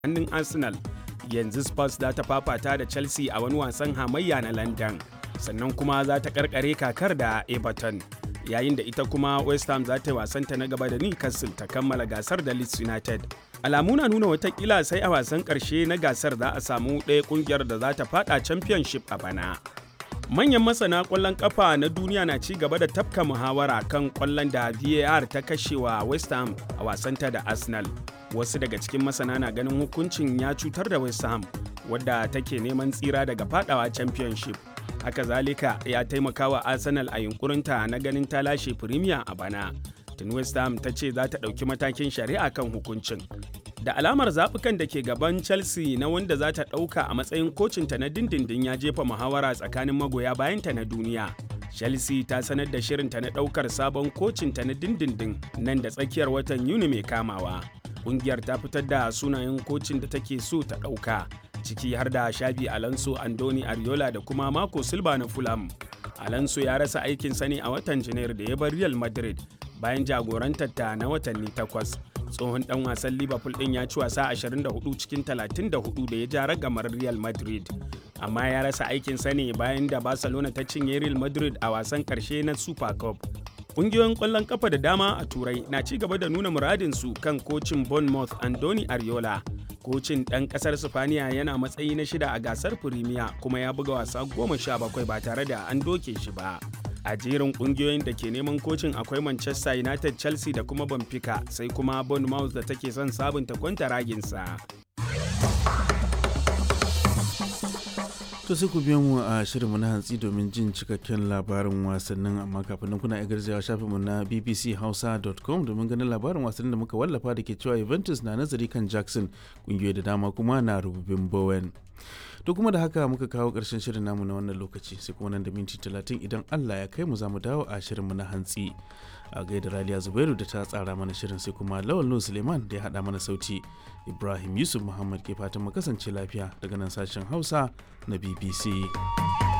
hannun arsenal yanzu spurs za ta fafata da chelsea a wani wasan hamayya na london sannan kuma za ta karkare kakar da everton yayin da ita kuma west ham za ta yi wasanta na gaba da newcastle ta kammala gasar da leeds united alamu na nuna watakila sai a wasan karshe na gasar za a samu ɗaya kungiyar da za ta fada championship a bana manyan masana kwallon kafa na duniya na ci gaba da tafka muhawara kan kwallon da var ta kashewa west ham a wasanta da arsenal wasu daga cikin masana na ganin hukuncin ya cutar da west ham wadda take neman tsira daga fadawa championship haka zalika ya taimaka wa arsenal a yunkurinta na ganin ta lashe premier a bana tun west ham ta ce za ta ɗauki matakin shari'a kan hukuncin da alamar zaɓukan da ke gaban chelsea na wanda za ta ɗauka a matsayin kocinta na dindindin ya jefa muhawara tsakanin magoya bayanta na duniya chelsea ta sanar da shirinta na ɗaukar sabon kocinta na dindindin nan da tsakiyar watan yuni mai kamawa ƙungiyar ta fitar da sunayen kocin da take so ta ɗauka ciki har da shabi alonso andoni ariola da kuma mako silva na fulham alonso ya rasa aikin sani a watan janairu da ya bar real madrid bayan jagorantar ta na watanni takwas tsohon dan wasan liverpool din ya ci wasa 24 cikin 34 da ya ja ragamar real madrid amma ya rasa aikin sani bayan da barcelona ta cinye real madrid a wasan karshe na super cup Ƙungiyoyin ƙwallon ƙafa da dama a Turai na ci gaba da nuna muradinsu kan kocin Bournemouth Andoni Ariola. Kocin ɗan ƙasar Sifaniya yana matsayi na shida a gasar Firimiya kuma ya buga wasa goma sha bakwai ba tare da an doke shi ba. A jerin ƙungiyoyin da ke neman kocin akwai Manchester United, Chelsea da kuma Benfica sai kuma Bournemouth da take son sabunta kwanta raginsa. To sai ku biyo mu a shirinmu na hantsi domin jin cikakken labarin wasannin amma kafin nan kuna garzawa shafinmu na bbchausa.com domin ganin labarin wasannin da muka wallafa da ke cewa Juventus na nazari kan Jackson kungiyoyi da dama kuma na rububin Bowen. To kuma da haka muka kawo ƙarshen shirin namu na wannan lokaci sai kuma nan da minti talatin idan Allah ya kai mu za mu dawo a shirinmu na hantsi. a gaida raliya zubairu da ta tsara mana shirin sai kuma lawal nu suleiman da ya haɗa mana sauti ibrahim yusuf muhammad ke fatan mu kasance lafiya daga nan sashen hausa na bbc